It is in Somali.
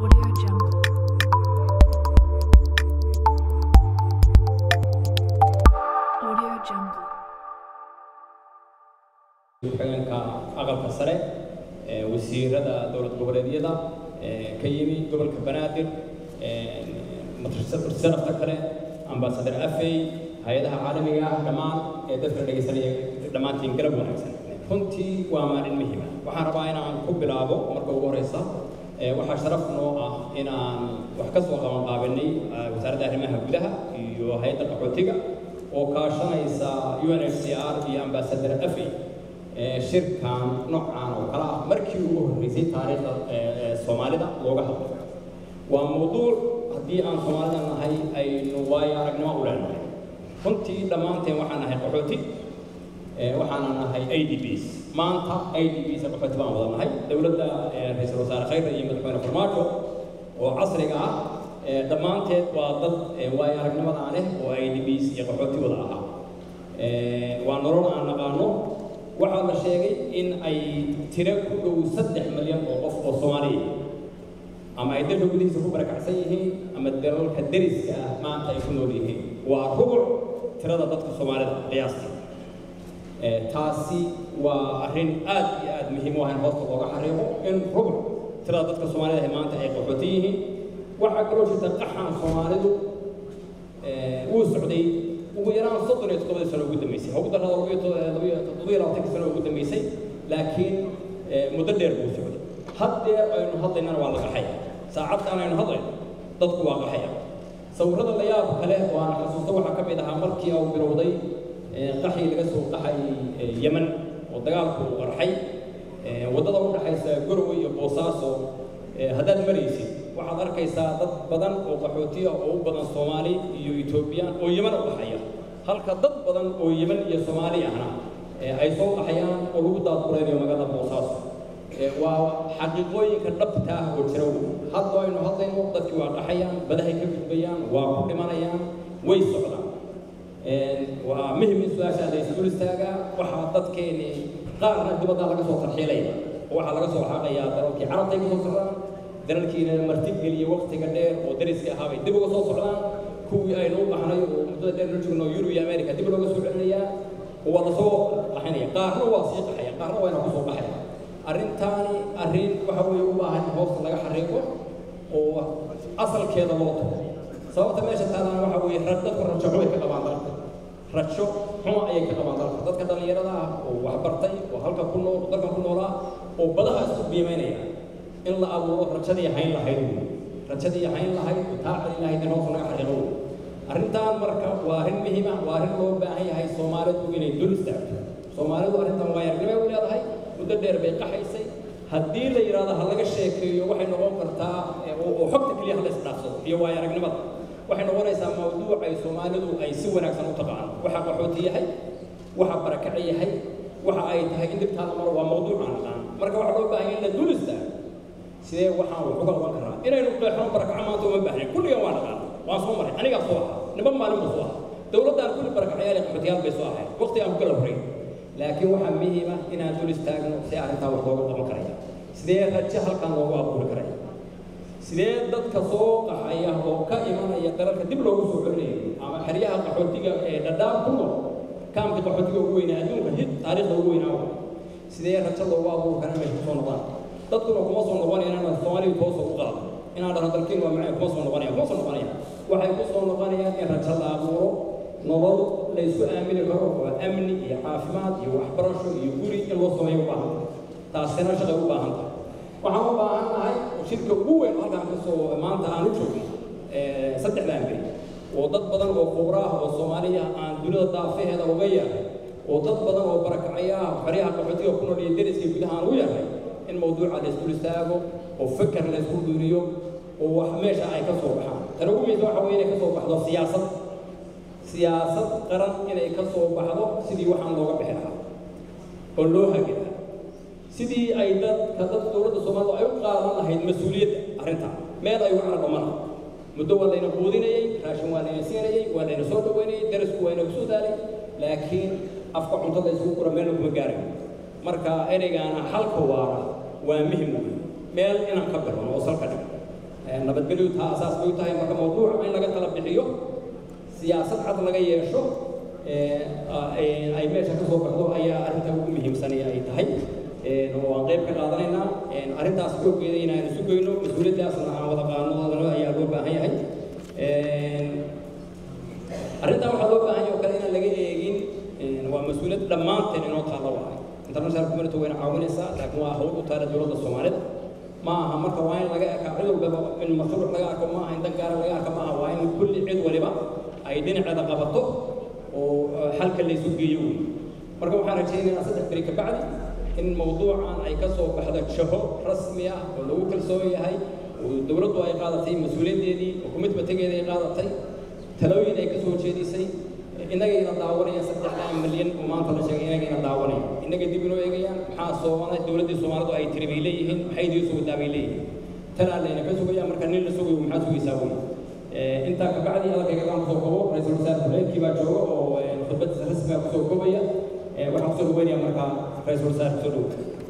Audio Jungle. Audio Jungle. ku-xigeenka aqalka sare ee wasiirada dowlad goboleedyada ee ka yimi gobolka banaadir matarsanafta kale ambaasadar afey hay-adaha caalamiga ah dhammaan ee dadka dhegaysanaya dhammaantiin garab wanaagsan runtii waa maalin muhiima waxaan rabaa inaan ku bilaabo marka ugu horeysa ee waxaa sharaf noo ah inaan wax ka soo qaban qaabanay wasaaradda arrimaha gudaha iyo hay-adda qaxootiga oo kaashanaysa UNHCR iyo ambaasadar afey ee shirkan noocan oo kale ah markii ugu horreysay taariikhda ee ee soomaalida looga hadlo waa mawduuc haddii aan soomaalida nahay aynu waayo aragnimo u leenahay runtii dhammaanteen waxaan nahay qaxooti ee waxaana nahay idps maanta idps qaxooti baan wada nahay dowladda ee ra-iisul wasaare khayra iyo madaxweyne farmaajo oo casriga ah ee dhammaanteed waa dad ee waayo aragnimadaa leh oo idps iyo qaxooti wada ahaa ee waa nolol aan naqaano waxaa la sheegay in ay tiro ku dhow saddex milyan oo qof oo soomaaliya ama ay dalka gudihiisa ku barakacsan yihiin ama dalalka deriska ah maanta ay ku nool yihiin waa rubuc tirada dadka soomaalida qiyaasta ee taasi waa arrin aad iyo aad muhiim u ah in hoosta looga xariiqo in rubuc tirada dadka soomaalida ah maanta ay qaxooti yihiin waxaa kaloo jirta qaxan soomaalidu ee wuu socday ugu yaraan soddon iyo toddobadii sano ugu dambeysay ha ugu darrada labiyo toddobiyo labaatanki sano ugu dambeysay laakiin muddo dheer buu socday haddeer aynu hadlaynana waa la qaxaya saacadkan aynu hadlayno dadku waa qaxaya sawirrada la yaab kale oo aan xasuusto waxaa ka mid ahaa markii uu bilowday qaxii laga soo qaxay yeman oo dagaalku uu qarxay waddada u dhaxaysa gorowe iyo boosaaso haddaad maraysid waxaad arkaysaa dad badan oo qaxootiya oo u badan soomaali iyo etoobiyaan oo yeman u dhaxaya halka dad badan oo yeman iyo soomaali ahna ay soo qaxayaan oo lagu daadguraynayo magaalada boosaaso waa xaqiiqooyinka dhabta ah oo jira wey hadda aynu hadlayno dadkii waa qaxayaan badahay ka gudbayaan waa ku dhimanayaan way socdaan waa muhim in su-aashaa la isdul istaagaa waxaa dadkeeni qaarna dibadda laga soo tarxiilaya oo waxaa laga soo xaaqayaa dalalkii carabtay ka soo socdaan dalalkiina martigeliya waqtiga dheer oo dariska ahaa bay dib uga soo socdaan kuwii aynu u baxnay oo muddada dheer la joogno yurub iyo america dib looga soo celinayaa oo waa lasoo qaxinaya qaarna waa sii qaxaya qaarna waa inaa kusoo qaxaya arrintaani arrin waxa weeye u baahan in hoosta laga xariiqo oo asalkeeda loo tago sababta meesha taalaan waxa weeye dadku rajo xumay ka qabaan dalka rajo xuma ayay ka qabaan dalka dadka dhallinyarada ah oo waxbartay oo halka ku nool dalkan ku noolaa oo badaha isku qiimaynaya in la abuuro rajadii hayn lahayd wey rajadii hayn lahayd oo taacali lahayd in hoosta laga xariiqo wey arrintan marka waa arrin muhiim ah waa arrin loo baahan yahay soomaalidu inay dul istaagto soomaalidu arrintan waayarnimay u leedahay muddo dheer bay qaxaysay haddii la yidhaahdo ha laga sheekeeyo waxay noqon kartaa oo xogta keliya hala isdhaafsado iyo waayo aragnimada waxay noqonaysaa mawduuc ay soomaalidu ay si wanaagsan u taqaano waxa qaxooti yahay waxa barakace yahay waxa ay tahay in dibtaa la maro waa mawduuc aan naqaan marka waxaa loo baahan in la dul istaago sidee waxaan wax uga qaban karaa inaynu qeexno barakaco maanta uma baahnayn kulligan waa naqaan waan soo maray anigaa soo ahaa niman maalin buu soo ahaa dowladdaan kulli barakacayaal iyo qaxootiyaal bay soo ahayd waqti aan ku kala horreyn laakiin waxaa muhiim ah inaan dul istaagno si arrintaa wax looga qaban karaya sidee rajo halkan loogu abuuri karaya sidee dadka soo qaxaya oo ka imanaya dalalka dib loogu soo celinayo ama xeryaha qaxootiga ee dhadhaab ku nool kaamka qaxootiga ugu weynaa adduunka hid taariikhda ugu weynaa sidee rajo loogu abuuri karaa inay kusoo noqdaan dadkuna kuma soo noqonayaan inaan soomaaliya toosa u qaado inaan dhahno dalkiin waa macay kuma soo noqonaya kuma soo noqonaya waxay ku soo noqonayaan in rajo la abuuro nolol la isku aamini karo waa amni iyo caafimaad iyo waxbarasho iyo guri in loo sameeyo u baahan taasina shaqay u baahan tahay waxaan u baahan nahay shirka ugu weyn halkaan ka soo maanta aan u joogno saddexdaan beri oo dad badan oo khubra ah oo soomaaliya aan dunida daafaheeda uga yahay oo dad badan oo barakacaya ah xeryaha qaxootiga ku nool iyo deriska gudaha aan u yahay in mawduuca la isdul istaago oo fikir la isku duuriyo oo wax meesha ay ka soo baxaan tan ugu muhiimsan waxa weeye inay ka soo baxdo siyaasad siyaasad qaran inay ka soo baxdo sidii waxaan looga bixi lahaa oo loo hagi lahaa sidii ay dadka dad dowladda soomaalida ay u qaadan lahayd mas-uuliyadda arrintaa meel ay uga carqamana muddo waa layna quudinayey raashin waa layna siinayey waa layna soo dhaweynayey darisku waa ina kusoo daalay laakiin afka cuntada isugu kura meelna kuma gaarayo marka ereygaana halka waara waa muhim wey meel inaan ka bilowno oo salka dhigo nabadgelyu taa asaas bay u tahay marka mawduuca in laga tala bixiyo siyaasad cad laga yeesho ay meesha ka soo baxdo ayaa arrinta ugu muhiimsanaya ay tahay oo aan qayb ka qaadanaynaa arrintaas xooggeeda inaan isu geyno mas-uuliyaddaasna aan wada qaadno ayaa loo baahan yahay arrintaa waxaa loo baahan yahay oo kale inaan laga eegin waa mas-uuliyad dhammaanteen inoo taalla waay international community wayna caawinaysaa laakiin waa hawl u taala dowladda soomaalida ma aha marka waa in laga arkaa cid walbaba in mashruuc laga arko ma aha in dan gaara laga arko ma aha waa in kulli cid waliba ay dhinaceeda qabato oo xalka laysu geeyo wey marka waxaan rajaynayaa saddex beri kabacdi in mawduucan ay ka soo baxdo jaho rasmi ah oo lagu kalsoon yahay oo dowladdu ay qaadatay mas-uuliyaddeedii oo commitmentigeeda ay qaadatay talooyin ay ka soo jeedisay innagayna daawanaya saddexdaa milyan oo maanta la sheegay innagayna daawanaya innaga dib inoo eegayaan maxaa soomana dowladdii soomaalidu ay tiri bay leeyihiin maxay idii soo wadaa bay leeyihiin tanaa layna ka sugaya marka nin la sugayo maxaa sugaysaa wey intaa kabacdi hadalkayga aan kusoo kobo ra-iisul wasaare habeenkii baa jooga oo khudbadiisa rasmiga kusoo kobaya waxaan kusoo dhaweynaya markaa ra-iisul wasaare kusoo dhowo